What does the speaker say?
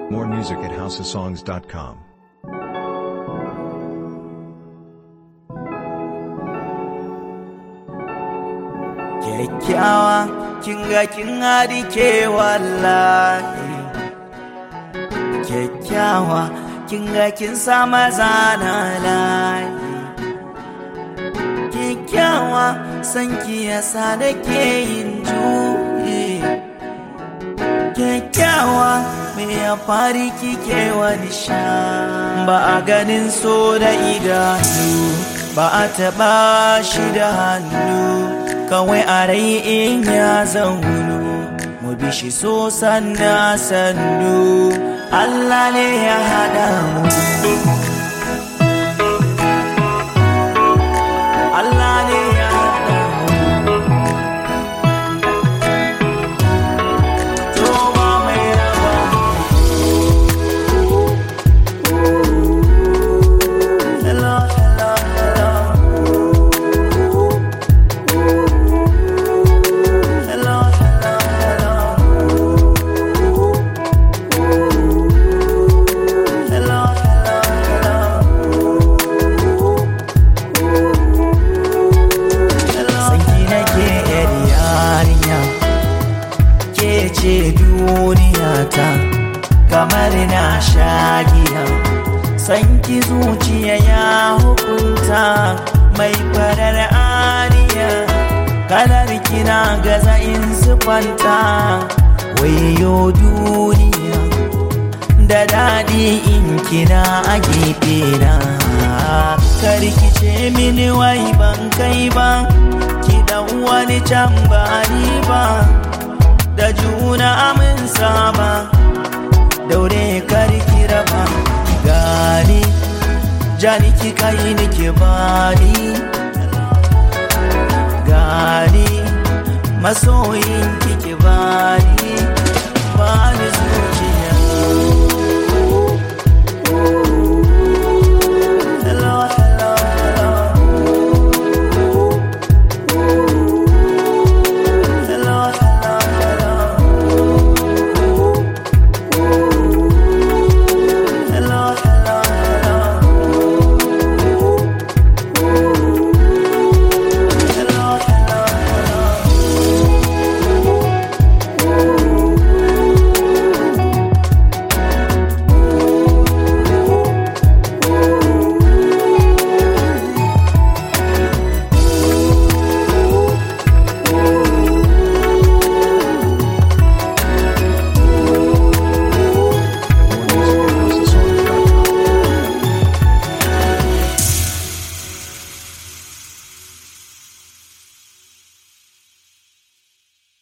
More music at houseofsongs.com. kyakkyawa kin ga kin ke wallahi kyakkyawa kin ga kin sa maza na layi kyakkyawa san ki yasa da ke yin juyi kyakkyawa me ya fari kike wani sha ba a ganin so da idanu ba a taɓa shi da hannu kawai a rai in ya zaunu mu bi shi so sanna sannu Allah ne ya haɗa mu Allah ne ya haɗa mu to ba mai raba Hello, hello, hello Hello, hello, hello. Hello, hello, hello. Sanki nake yar yarinya, ke ce duniyata, kamar na shagiya. Sanki zuciya ya hukunta mai farar ariya. kalar kina gaza in sifanta wayo duniya da daɗi in kina a gefe na karkice mini wai ban kai ba ki dan wani can ba ni ba da juna amin saba daure karki raba gani jani ki kai ni ki bani gani masoyin